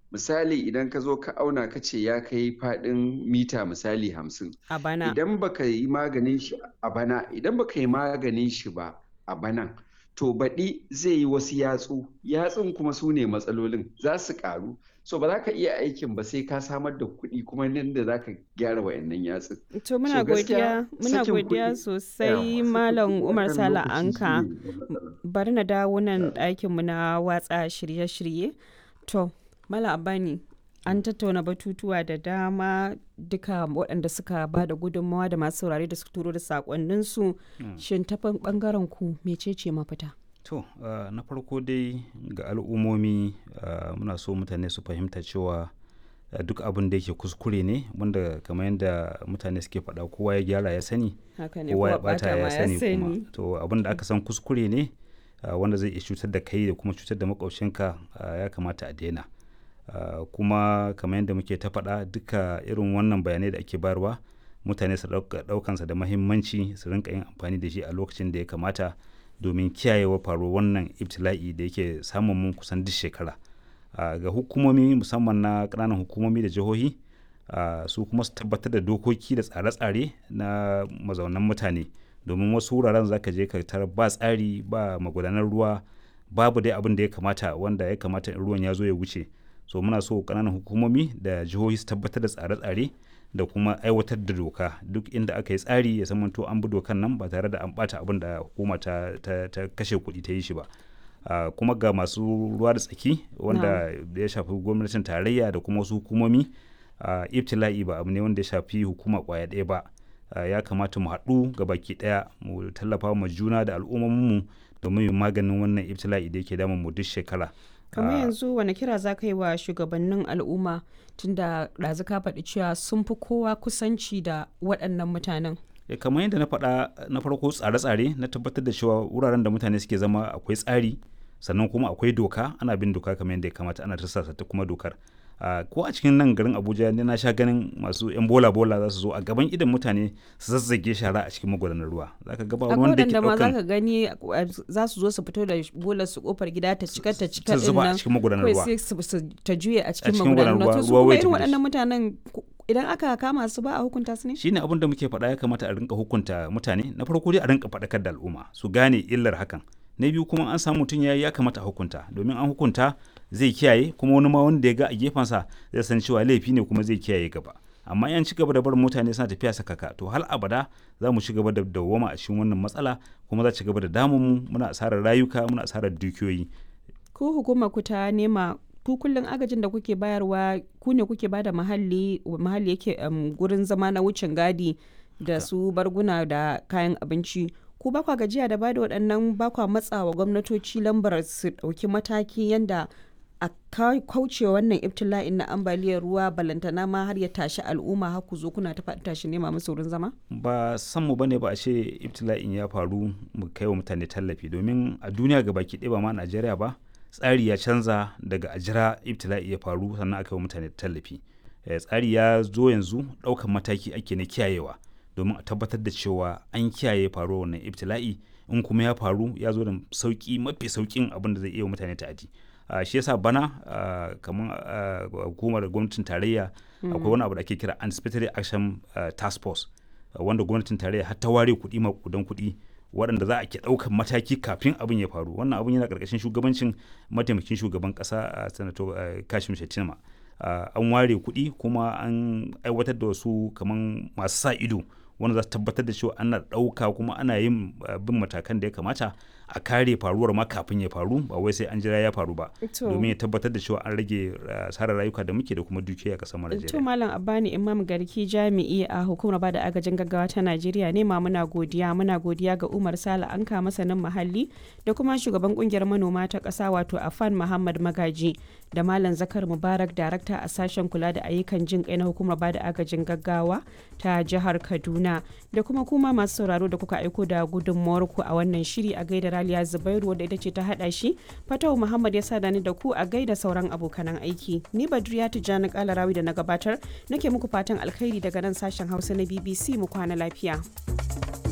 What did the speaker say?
misali idan ka zo ka auna ka ce ya kai faɗin mita misali hamsin a bana idan baka yi maganin shi a bana idan baka yi maganin shi ba a banan to baɗi zai yi wasu yatsu yatsun kuma su ne matsalolin za su ƙaru so ba za ka iya aikin ba sai ka samar da kuɗi kuma nan da za ka gyara wayannan yatsun to muna So gaskiya, godiya muna sakin godiya kuɗi- sosai yawa, malam sakin kuɗi umar akan sala lokaci anka shine matsala. bari na dawo nan ɗakinmu na watsa shirye-shirye to malam abani an tattauna batutuwa da dama duka waɗanda suka ba da gudunmawa da masu saurare da su turo da saƙonninsu shin ta ɓangaren ku mecece mafita To, uh, na farko dai ga al'ummomi uh, muna so mutane su fahimta cewa uh, duk abin da yake kuskure ne wanda kamar yadda mutane suke faɗa kowa ya gyara ya sani haka ne kowa ya kowa bata ɓata ma ya sani kuma to abin da aka san kuskure ne uh, wanda zai iya cutar da kai da kuma cutar da makwabcinka uh, ya kamata a daina uh, kuma kamar yadda muke ta faɗa duka irin wannan bayanai da ake bayarwa mutane su ɗauka- ɗaukansa da mahimmanci su rinka yin amfani da shi a lokacin da ya kamata domin kiyayewa faruwar wannan ibtila'i da yake samun mun kusan duk shekara uh, ga hukumomi musamman na ƙananan hukumomi da jihohi uh, su kuma su tabbatar da dokoki da tsare-tsare na mazaunan mutane domin wasu wuraren zaka je ka tarar ba tsari ba magudanar ruwa babu dai abin da ya kamata wanda ya kamata in ruwan ya zo ya wuce so muna so ƙananan hukumomi da jihohi su tabbatar da tsare-tsare da kuma aiwatar da doka duk inda aka yi tsari ya zamanto an bi dokan nan ba tare da an bata abin da hukuma ta, ta, ta kashe kuɗi ta yi shi ba Uh, kuma ga masu ruwa da tsaki wanda da ya shafi gwamnatin tarayya da kuma wasu hukumomi uh, ibtila'i ba abu ne wanda ya shafi hukuma kwaya ɗaya ba uh, ya kamata mu haɗu ga baki ɗaya mu tallafa ma juna da al'ummominmu domin yin maganin wannan ibtila'i da yake damun mu duk shekara kamar Ah, yanzu wani kira za ka yi wa shugabannin al'umma tunda ɗazu ka faɗi cewa sun fi kowa kusanci da waɗannan mutanen Eh, kamar yadda na faɗa na farko tsare-tsare na tabbatar da cewa wuraren da mutane suke zama akwai tsari sannan kuma akwai doka ana bin doka kamar yadda ya kamata ana tarsasa ta kuma dokar Ah, ko a cikin nan garin abuja ne na sha ganin masu yan bola bola za su zo a gaban idan mutane su zazzage shara a cikin magudanar ruwa zaka ga ba akwai wanda ke waɗanda ma za ɗaukan ka gani uh, za su zo su fito da bolar su kofar gida ta cika ta cika ta din zuba a nan cikin magudanar kawai ruwa sai su su- ta juye a cikin cikin magudanar magudanar ruwa to su ruwa, kuma ruwa ya irin tafi da shi. waɗannan mutanen ku- idan aka kama su ba a hukunta su ne shine abin da muke faɗa ya kamata a rinka hukunta mutane na farko dai a rinka faɗakar da al'umma su gane illar hakan na biyu kuma an samu mutum ya ya kamata a hukunta domin an hukunta zai kiyaye kuma wani ma wanda ya ga a gefensa zai san cewa laifi ne kuma zai kiyaye gaba amma yan ci gaba da barin mutane suna tafiya sakaka to hal abada za mu ci gaba da dawwama a cikin wannan matsala kuma za ci gaba da damun mu muna asarar rayuka muna asarar dukiyoyi ku hukumar ku ta nema ku kullum agajin da kuke bayarwa ku ne kuke bada muhalli muhalli yake um, gurin zama na wucin gadi da su barguna da kayan abinci ku ba kwa gajiya da bada waɗannan ba kwa matsawa gwamnatoci lambar su ɗauki mataki yanda a ka- kauce wannan ibtila'in na ambaliyar ruwa balantana ma har ya tashi al'umma har ku zo kuna ta faɗi tashi nema musu wurin zama ba san mu bane ba a ce ibtila'in ya faru mu kai wa mutane tallafi domin a duniya ga baki ɗaya ba ma Najeriya ba tsari ya canza daga a jira ibtila'i ya faru sannan aka yi wa mutane tallafi Eh, tsari ya zo yanzu ɗaukan mataki ake na kiyayewa domin a tabbatar da cewa an kiyaye faruwar wannan ibtila'i in kuma ya faru ya zo da sauki mafi saukin abin da zai iya wa mutane ta'adi Uh, shi yasa bana uh, kamar uh, hukumar gwamnatin tarayya akwai wani abu da ake kira anticipatory action uh, task force uh, wanda gwamnatin tarayya har ta ware kuɗi makudan kuɗi waɗanda za a ke ɗaukan mataki kafin abin ya faru wannan abin yana ƙarƙashin shugabancin mataimakin shugaban ƙasa a sanato uh, kashim shettima uh, an ware kuɗi kuma an aiwatar da wasu kamar masu sa ido wanda za su tabbatar da cewa ana ɗauka kuma ana yin uh, bin matakan da ya kamata a kare faruwar ma kafin ya faru ba wai sai an jira ya faru ba To. domin ya tabbatar da cewa an rage uh, asarar rayuka da muke da kuma dukiya a ƙasar mu To Najeriya. Malam Abbani Imam Garki jami'i a hukumar bada agajin gaggawa ta Najeriya ne ma muna godiya muna godiya ga Umar Sala Anka masanin muhalli da kuma shugaban kungiyar manoma ta ƙasa wato Afan Muhammad Magaji da Malam Zakar Mubarak darakta a sashen kula da ayyukan jin kai na hukumar bada agajin gaggawa ta jihar Kaduna da kuma kuma masu sauraro da kuka aiko da gudunmawar ku a wannan shiri a gaida Raliya Zubairu wadda ita ce ta hada shi Fatawu Muhammad ya sada ni da ku a gaida sauran abokanan aiki ni Badriya Tijjani Kalarawi da na gabatar nake muku fatan alkhairi daga nan sashen Hausa na BBC mu kwana lafiya.